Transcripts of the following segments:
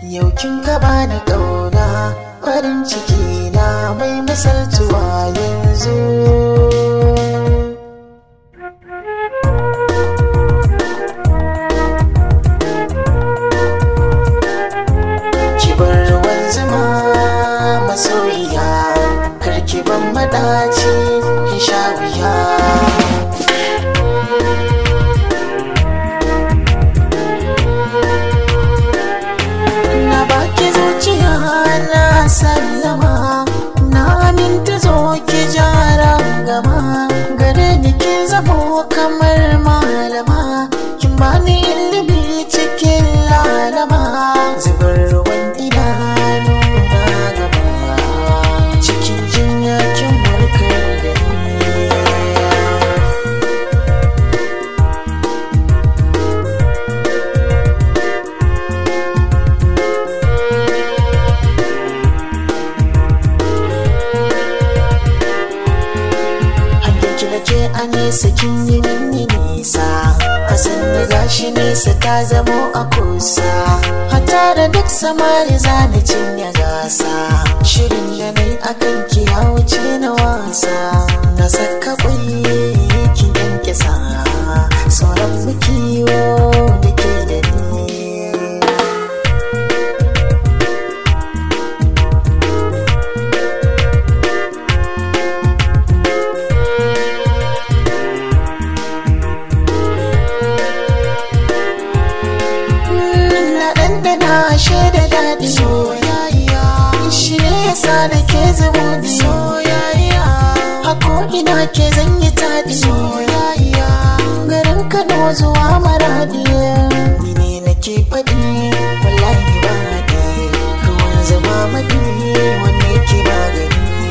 yau kin kaba da ƙauna farin ciki na mai misaltuwa yanzu ki bar ruwan zuma masoyiya karki ban madaci in sha wuya na baki zuciya na sallama na aminta zo ki jara gama gare ni ki zamo kamar malama kin bani ilimi cikin lalama zubar ruwan idanu na gaba cikin jinya kin warkar da ni Hankinki na ke a nesa kin yi mini nisa A sannu gashi nesa ta zamo a kusa Hata da duk samari zani cinye gasa Shirin da nai akan ki ya wuce na wasa Na saka kwai ki yanke sa Sauran mu kiwo da ke da ni na ɗanɗana shaida daɗi soyayya shi ne yasa da ke zubuɗi soyayya hako ina ke zan yi taɗi soyayya garin kano zuwa maradi ni ne nake faɗi wallahi ba haɗi ruwan zama maɗi wanne ke magani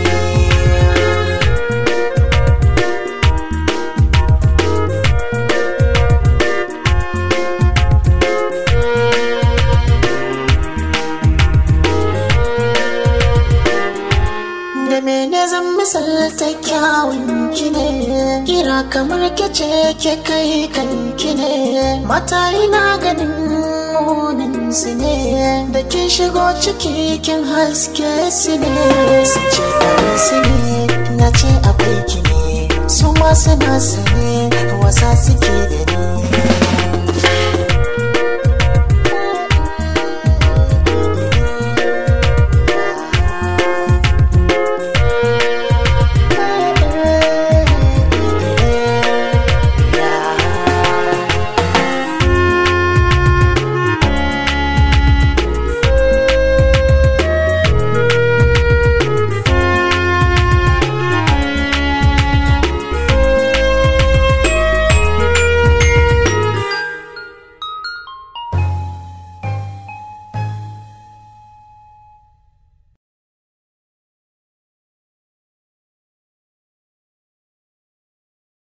da mene zan misalta kyawun ki ne kira kamar kece ke kai kanki ne mata ina ganin munin su ne da kin shigo ciki kin haske su ne su ce kare su ne na ce akwai ki ne su ma suna su ne wasa suke da ni